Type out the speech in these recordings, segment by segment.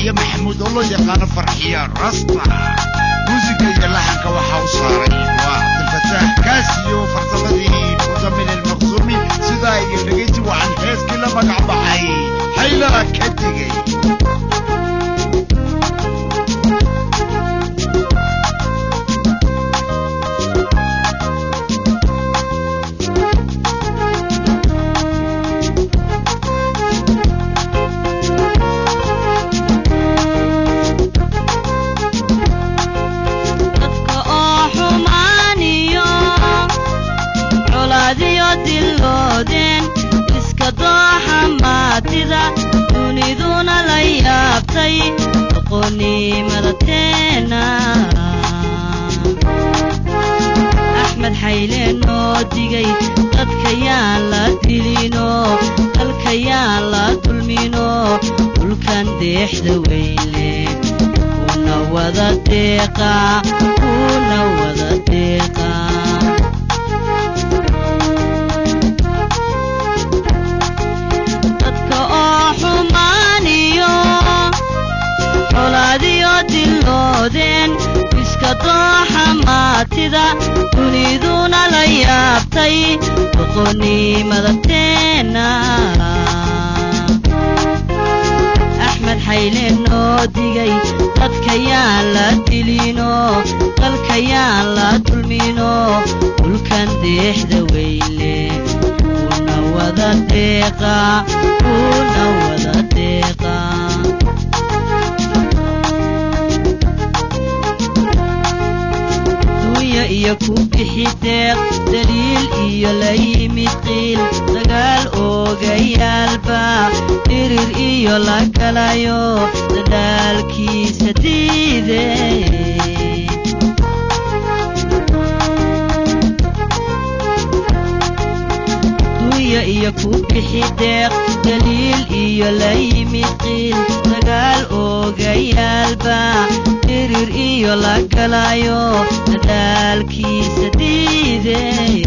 farxiye maxamuud oo loo yaqaano farxiye rasta muusiga iyo laxanka waxaa u saaray waa cabdilfataax kaasiyo farsamadii mudamin almaqsuumi sidaa iyo dhegeysi wacan heeskii la magac baxay haylaa ka digay dadka oo xumaaniyo colaadiyo diloodeen iska dooxa maatida duniduna la yaabtay doqonnimada teena axmed xayle noo digay dadkayaan la dilino dalkayaan la dulmino dhulkan deexda weyle kuna wada deeqa kuna wada deeqa dadka oo xumaaniyo colaadiyo diloodeen iska dooxa maatida duniduna la yaabtay doqonnimada teena axmed xayle noo digay dadkayaan la dilino dalkayaan la dulmino dhulkan deexda weyle kuna wada deeqa kuna wada deeqa dunya iyo ku bixi deeq daliil iyo la yimid qiil dagaal oogayaalba dhirir iyo la galayo dadaalkiisa diide dunya iyo ku bixi deeq daliil iyo la yimid qiil dagaal oogayaalba dhirir iyo la galayo dadaalkiisa diide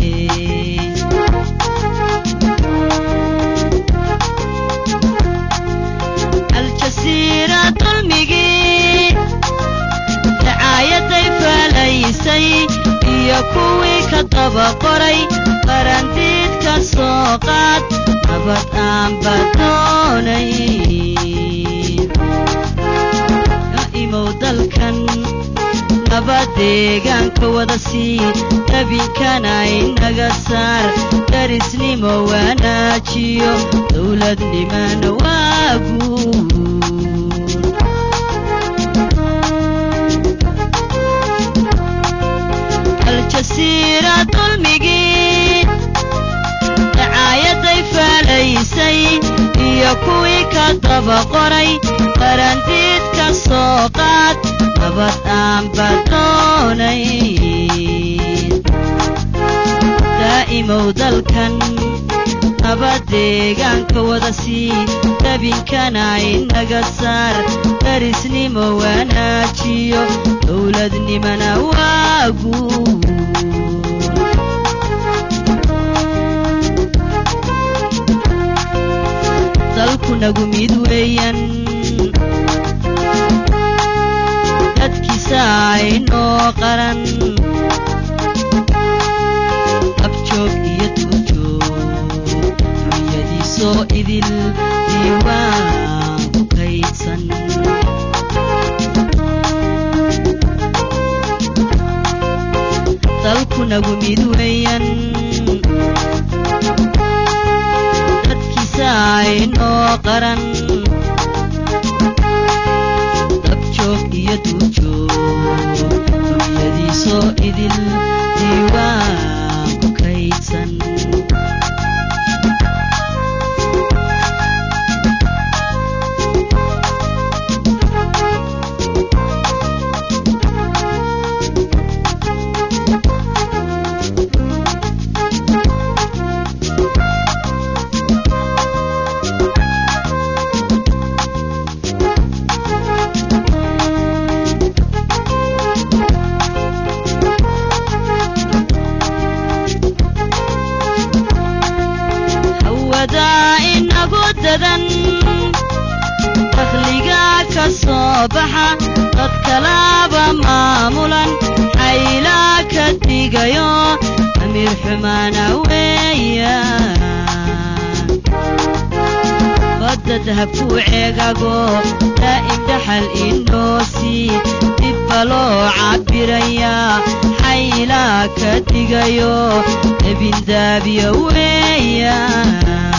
aljasiira dulmigii dacaayaday faalaysay iyo kuwii ka daba qoray qarandiid ka soo qaad nabad aanba doonay imow dalkan nabad deegaanka wada sii dabinkana inaga saar darisnimo wanaajiyo dowladnimana waaguud aljasiira dulmigii dacaayaday faalaysay iyo kuwii ka daba qoray qarandiid ka soo qaad nabad aanba doonay daa'imow dalkan nabad deegaanka wada sii dabinkana inaga saar darisnimo wanaajiyo dowladnimana waaguud dalku nagu mid weeyan dadkiisa aynoo qaran abjoog iyo duurjoog dunyadiisoo idil diiwaan ku kaydsan dalku nagu mid weeyan dadkiisa aynoo qaran dabjoog iyo duurjoog dunyadiisoo idil diiwaan ku kaydsan soo baxa dad kalaba maamulan xaylaa ka digayo amiir xumaana weeyaan badda dahabkuu ceegago daa'im dhaxal inoosi dibba loo cabbirayaa xaylaa ka digayo ebindaabiya weeyaan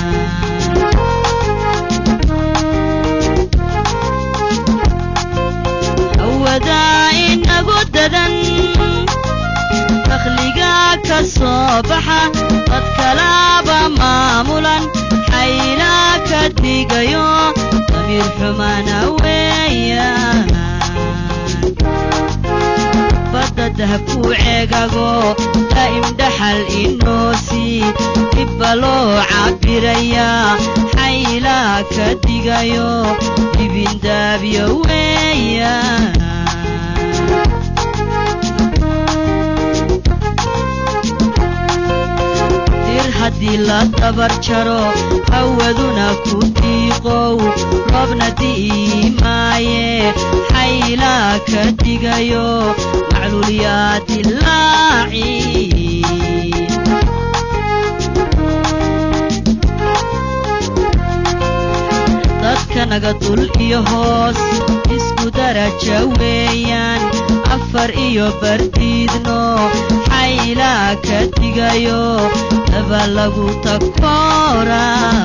awadaa inagu dadan dakhligaa ka soo baxa dad kalaba maamulan xaylaa ka digayo damiir xumaana weeyaan badda dahabkuu ceegago daa'im dhaxal inoosi dibba loo cabbirayaa xaylaa ka digayo dibindaabiyo weeyaan dir haddii la dabar jaro hawaduna ku diiqow roobna di'i maaye xaylaa ka digayo macluulyaa dilaaci dadka naga dul iyo hoos isku daraja weeyaan afar iyo bardiidno xaylaa ka digayo daba lagu takoora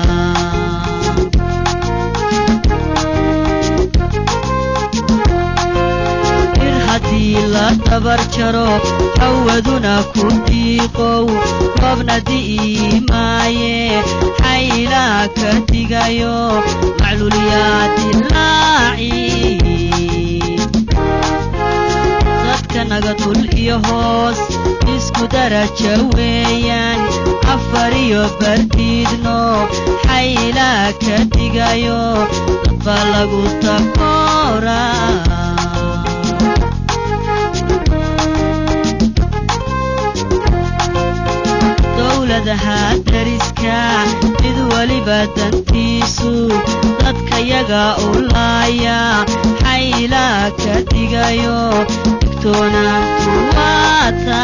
ir haddii la dabar jaro hawaduna ku diiqow roobna di'i maaye xaylaa ka digayo macluulyaa dilaaci dadka naga dul iyo hoos isku daraja weeyaan afar iyo bardiidno xaylaa ka digayo dadba lagu takoora dowladaha dariska mid weliba dantiisu dadkayaga u laaya xaylaa ka digayo digtoonaantu waata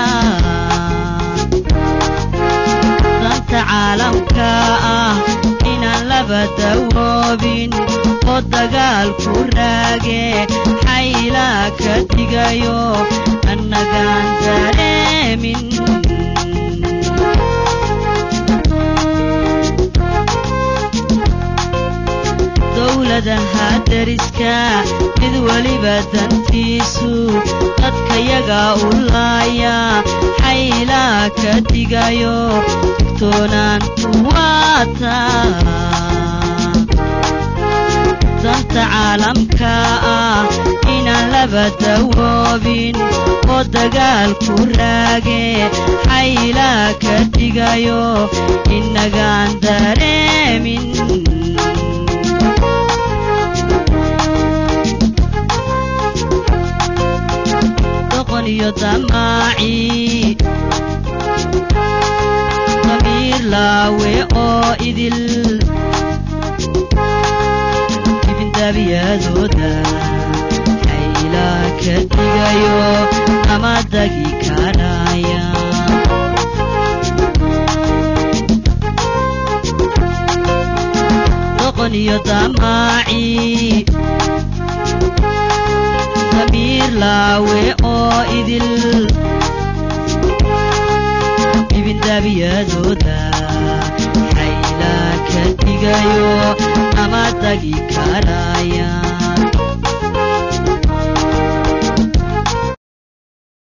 danta caalamka ah inaan laba dawoobin oo dagaalku raage xaylaa ka digayo annagaan dareemin dowladaha dariska mid weliba dantiisu dadkayaga u laaya xaylaa ka digayo digtoonaantu waata danta caalamka ah inaan laba dawoobin oo dagaalku raage xaylaa ka digayo innagaan dareemin doqon iyo damaaci damiir laawe oo idil dibindaabiyadooda xaylaa ka digayo ama dagi karaya doqon iyo damaaci damiir laawe oo idil dibindaabiyadooda xaylaa ka digayo ama dagi karaya